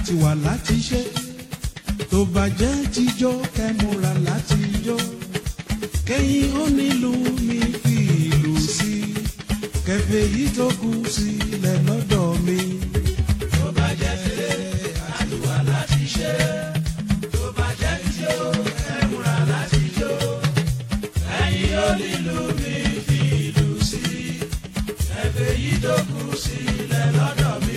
àti wà láti ṣe tó bá jẹ́ tíjó kẹ́múra láti jó kẹ́yìn ó nílùú mi fi ìlú sí kẹfẹ́ yìí tó kù sílẹ̀ lọ́dọ̀ mi. tó bá jẹ́ tẹ̀lé àti wà láti ṣe tó bá jẹ́ tíjó kẹ́múra láti jó kẹ́yìn ó nílùú mi fi ìlú sí kẹfẹ́ yìí tó kù sílẹ̀ lọ́dọ̀ mi.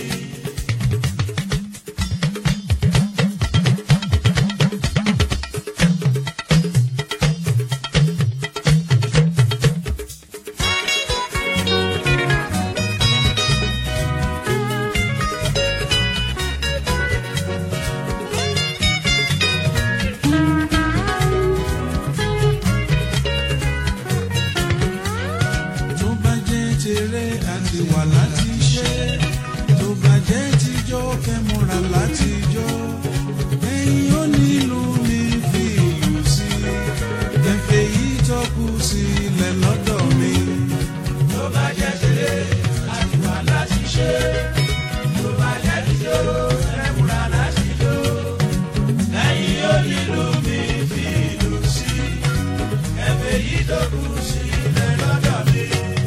tó bá jẹ́ tèrè àti wà láti ṣe tó bá jẹ́ tíjọ́ kẹ́múra láti jó ẹ̀yin ó nílùú mi fi ìlú sí kẹfẹ́ yìí tó kù sílẹ̀ lọ́dọ̀ mi. tó bá jẹ́ tèrè àti wà láti ṣe tó bá jẹ́ tíjọ́ kẹ́múra láti jó ẹ̀yin ó nílùú mi fi ìlú sí kẹfẹ́ yìí tó kù sílẹ̀ lọ́dọ̀ mi.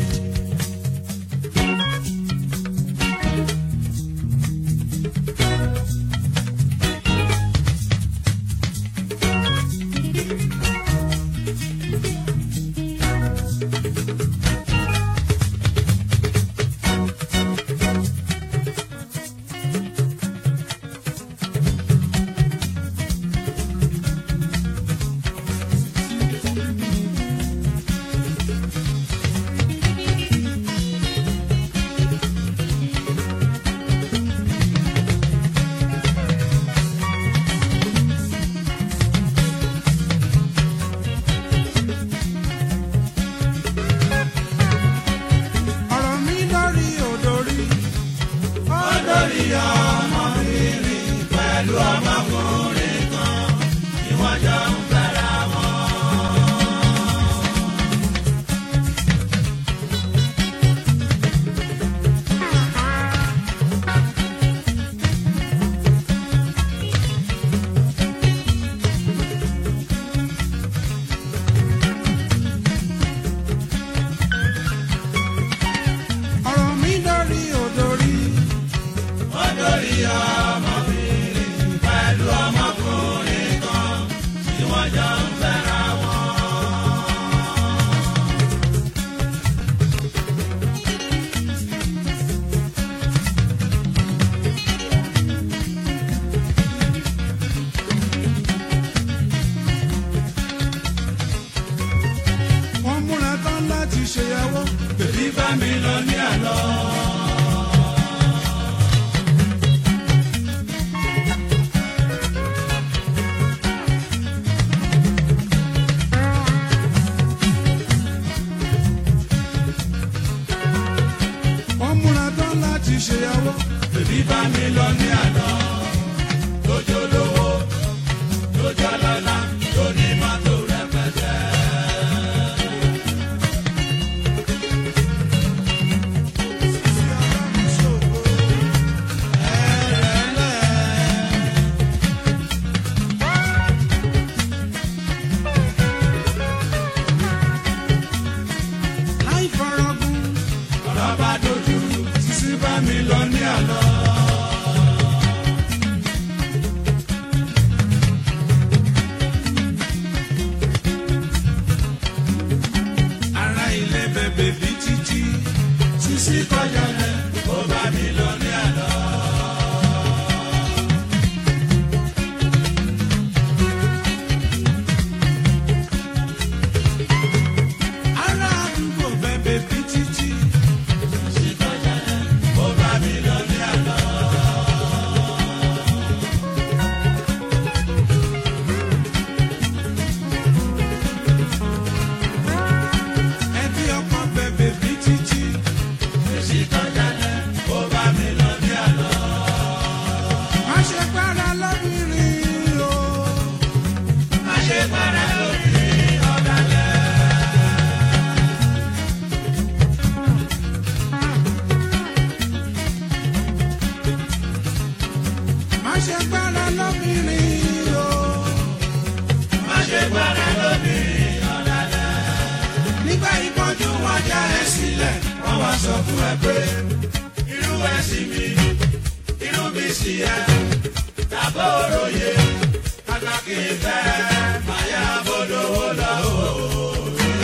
ọ̀rọ̀ mi lórí òdòrí. òdòrí ọmọbìnrin pẹ̀lú ọmọkùnrin kan ni wọ́n jọ ń fẹ́ra wọn. ọ̀rọ̀ mi lórí òdòrí. òdòrí ọmọbìnrin pẹ̀lú ọmọkùnrin kan tí wọ́n jọ ń fẹ́ra wọn. wọ́n múra tán láti ṣèyàwó. bèbí bá mi lọ ní àlọ́. wọ́n múra tán láti ṣèyàwó. bèbí bá mi lọ ní àlọ́. lójó lówó lójó lọ́lá lóní mọ́tò rẹpẹtẹ. má ṣe gbára lóbìnrin o. má ṣe gbára lóbìnrin ọ̀dàdà. nígbà ìpọ́njú wọn já ẹ sílẹ̀ wọ́n wá sọ fún ẹ pé irú ẹ̀sìn mi irú mi sì yẹ tàbá òròyè pàtàkì ìfẹ́ màyà bọ́dọ̀wọ́ lọ́wọ́.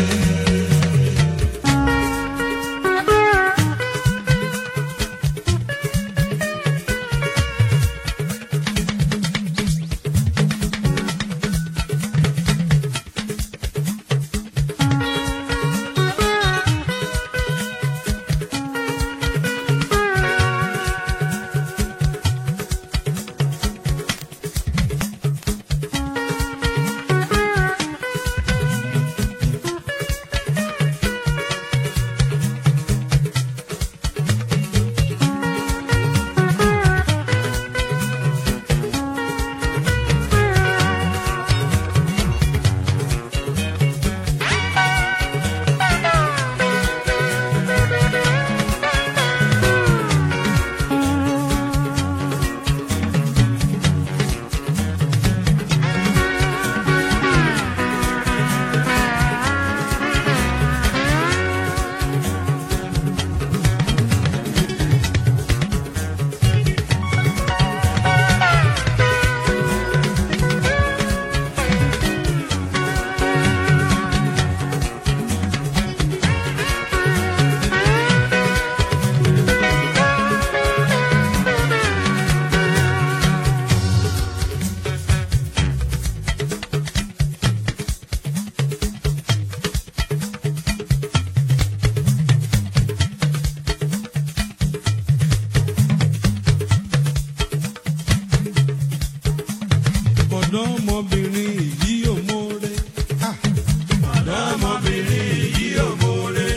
ọ̀dọ́mọbìnrin yìí ò mórè. Ah, ọ̀dọ́mọbìnrin yìí ò mórè.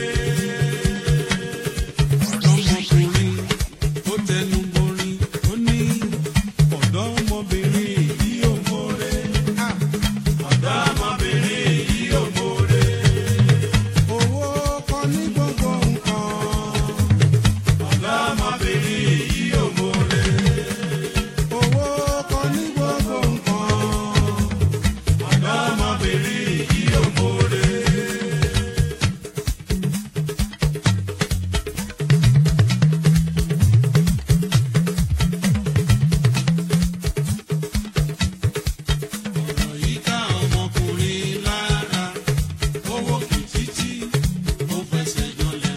ọ̀dọ́mọkùnrin ó tẹnu borin ó ní ọ̀dọ́mọbìnrin yìí ò mórè. Ah, ọ̀dọ́mọbìnrin yìí ò mórè. owó kọ́ ní gbogbo nǹkan. ọ̀dọ́mọbìnrin yìí ò mórè. owó kọ́ ní gbogbo nǹkan. ọ̀dọ́mọbìnrin yìí ò mórè. ọ̀rọ̀ yìí ká ọmọkùnrin lára owó kìtìtì ó fẹsẹ̀ jọlẹ̀.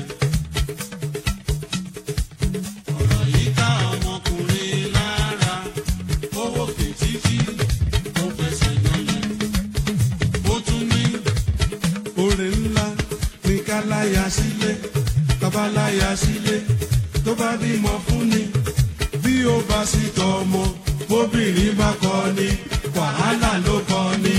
ọ̀rọ̀ yìí ká ọmọkùnrin lára owó kìtìtì ó fẹsẹ̀ jọlẹ̀. ó tún ní oore ńlá ní ká láya sílé tọ́ba láya sílé tó bá bímọ fún ni bí ó bá sì tọ́ ọmọ bóbìnrin bá kọ́ ni wàhálà ló kọ́ ni.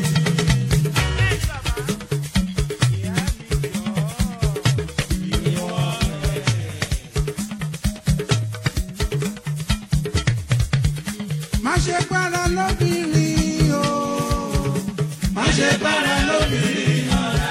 má ṣe gbára lóbìnrin o má ṣe gbára lóbìnrin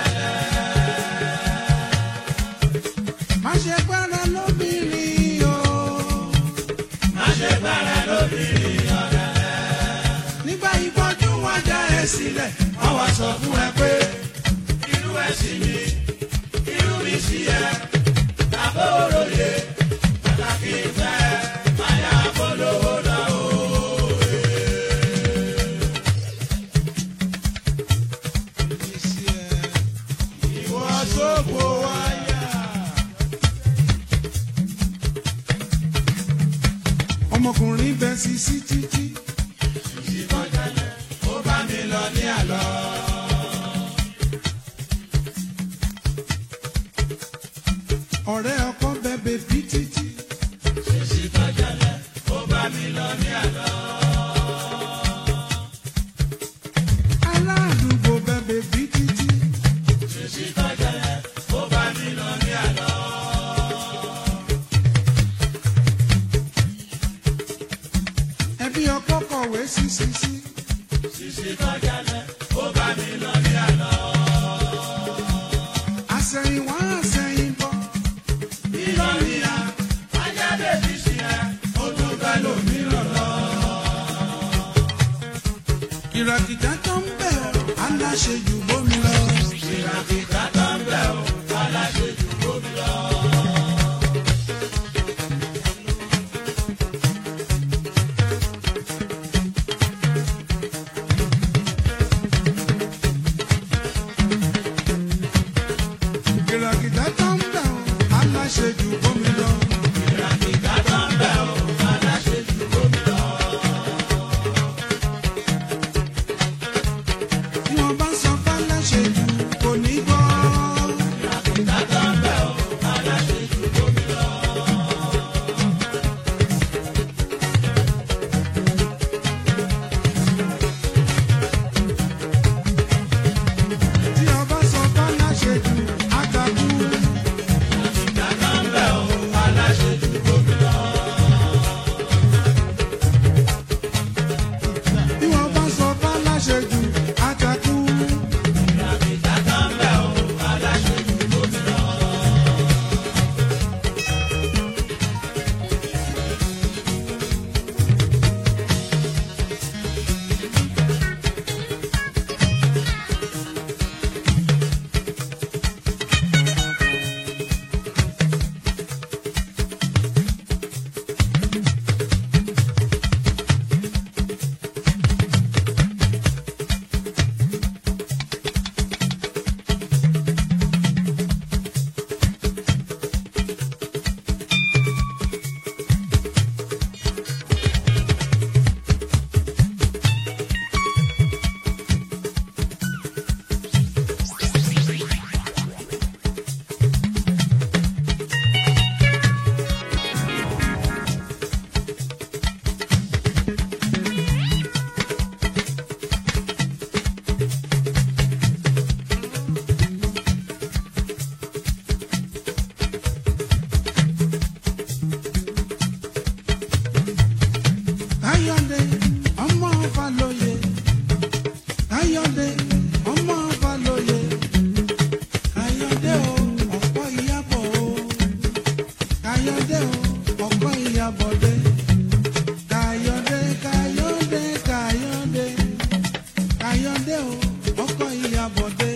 má ṣe gbára lóbìnrin o má ṣe gbára lóbìnrin ọ̀dàdà. nígbà ìpọ́njú wọn já ẹ sílẹ̀ wọ́n wá sọ fún ẹ pé irú ẹ̀sìn mi irú mi sì yẹ tàbá òròyè pàtàkì ìfẹ́ màyà bọ́dọ̀wọ́ lọ́wọ́. ìwọ sóko wáyà. ọmọkùnrin bẹ sisi títí. ó bá mi lọ ní àlọ́. ọ̀rẹ́ ọkọ bẹ bèbí títí. Sísí tọ́jọ́lẹ̀ ó bá mi lọ ní àlọ́. aládùúgbò bẹ bèbí títí. Sísí tọ́jọ́lẹ̀ ó bá mi lọ ní àlọ́. ẹbí ọkọ kọ̀wé sí sisi. Sísí tọ́jọ́lẹ̀ ó bá mi lọ ní àlọ́. àsẹ̀yìnwá àsẹ̀yìnbọ̀. Ìlọrin ya, ajá bèbí sí ẹ, ó tún bẹ́ lòmíràn lọ. ìràkìtà tó ń bẹ̀ ọ́ aláṣejù bómi lọ. ìràkìtà tó ń bẹ̀ ọ́ aláṣejù bómi lọ. ìràkìtà tó ń bẹ̀ ọ́ aláṣejù bómi lọ. ìràkìtà tó ń bẹ̀ ọ́ aláṣejù bómi lọ. tí wọ́n bá sọ fáláṣejù kò ní gbọ́. ìràkìtà tó ń bẹ̀ ọ́ aláṣejù bómi lọ. tí wọ́n bá sọ fáláṣejù àgbàkú. ìràkìtà tó ń bẹ̀ ọ́ aláṣejù bómi lọ. tí wọ́n bá sọ fáláṣejù àgbàkú. ìràkìtà tó ń bẹ̀ ọ́ aláṣejù bómi lọ. Káyọ̀dé ọmọ Fálóyè. Káyọ̀dé ọmọ Fálóyè. Káyọ̀dé o ọ̀pọ̀ ìyàbọ̀ o. Káyọ̀dé o ọ̀pọ̀ ìyàbọ̀dé. Káyọ̀dé Káyọ̀dé Káyọ̀dé. Káyọ̀dé o ọ̀pọ̀ ìyàbọ̀dé.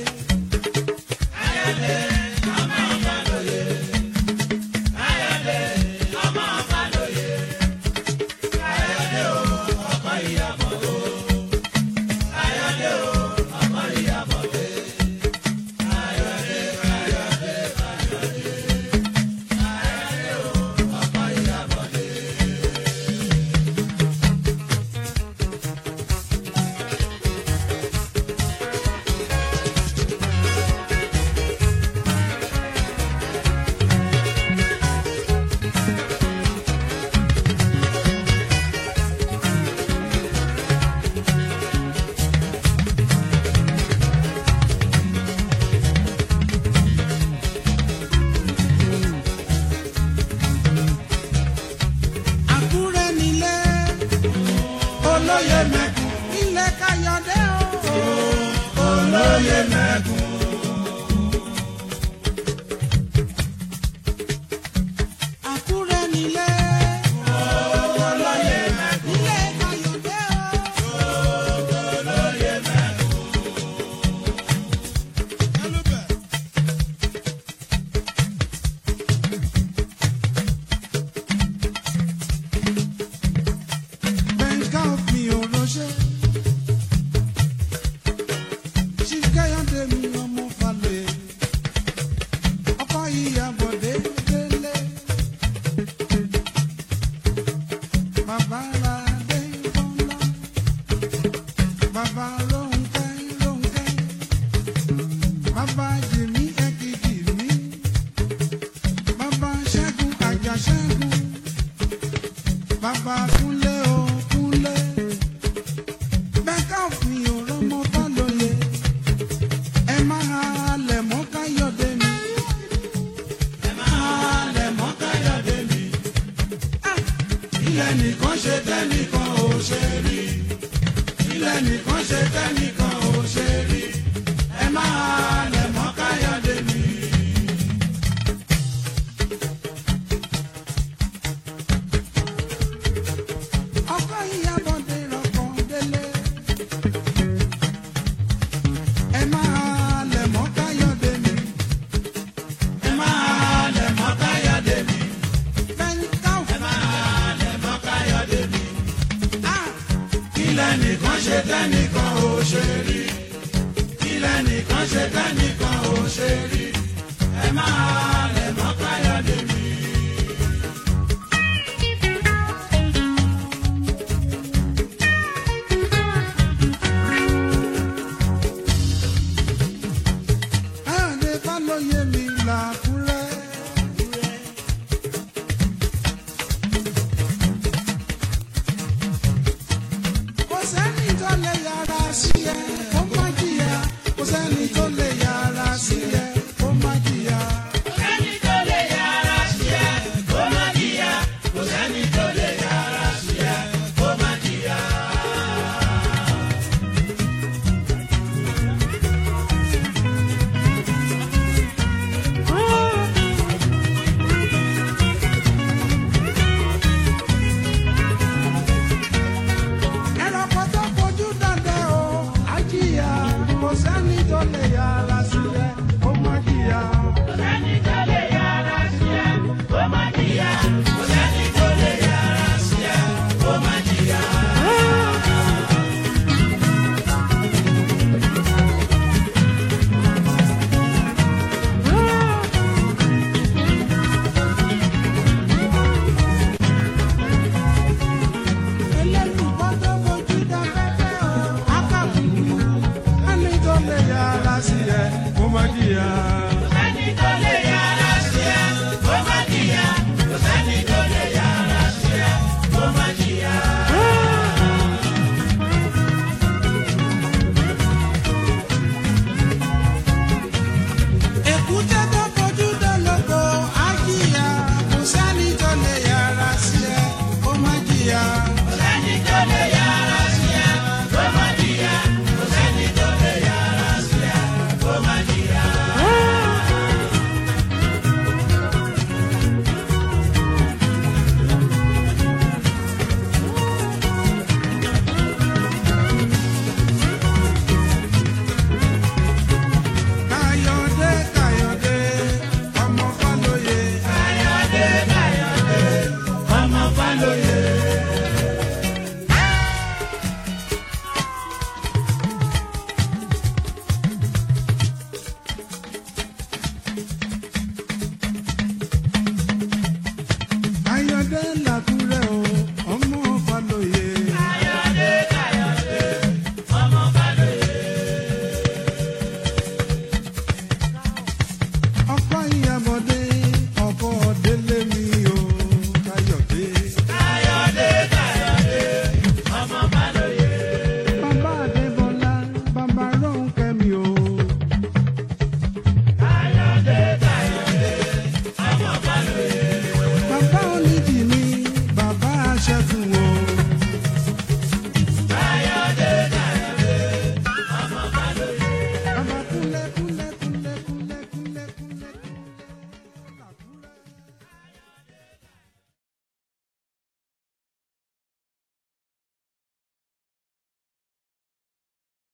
Àkúrẹ́ nílé olóyè mẹ́kùn ilé Káyọ̀dé o. olóyè mẹ́kùn. Àkúrẹ́ nílé olóyè mẹ́kùn. ilé Káyọ̀dé o. olóyè mẹ́kùn. Bẹ̀ǹká mi ò ránṣẹ́. Chief Káyọ̀dé mi ọmọ Fálóyè. Ọkọ Ìyábọ̀dé délé. Bàbá Ládé Bọ́lá. Bàbá Rónkẹ́ Rónkẹ́. Bàbá Jìmí Ẹ̀kìtì mi. Bàbá Ṣẹ́gun Àjàṣẹ́gun. Bàbá Kúnlé o Kúnlé. Bẹ́ẹ̀ká òfin òrọ́mọ Fálóyè. Ẹ máa halẹ̀ mọ́ Káyọ̀dé mi. ẹ máa lẹ̀ mọ́ Káyọ̀dé mi. ilẹ̀ nìkan ṣe tẹ́nìkan ò ṣe rí. ilẹ̀ nìkan ṣe tẹ́nìkan ò ṣe rí. ẹ máa lẹ̀ mọ́ Káyọ̀dé mi. Ọkọ Ìyábọ̀dé rọ̀kàn délé. kílẹ̀ nìkan ṣe tẹ́nìkan ò ṣe rí kílẹ̀ nìkan ṣe tẹ́nìkan ò ṣe rí ẹ máa lẹ̀ mọ́ káyọ̀dé mi. Káyọ̀dé Fálóyè mi làkúrẹ́. Kò sẹ́ni tó lè yára sí ẹ, kó má jìyà. Kò sẹ́ni tó lè yára sí ẹ, kó má jìyà. sẹ́ni tó lè yára sí ẹ kó má jìyà kò sẹ́ni tó lè yára sí ẹ kó má jìyà. Ẹranko tó fojú dandan o, á jìyà. Kò sẹ́ni tó lè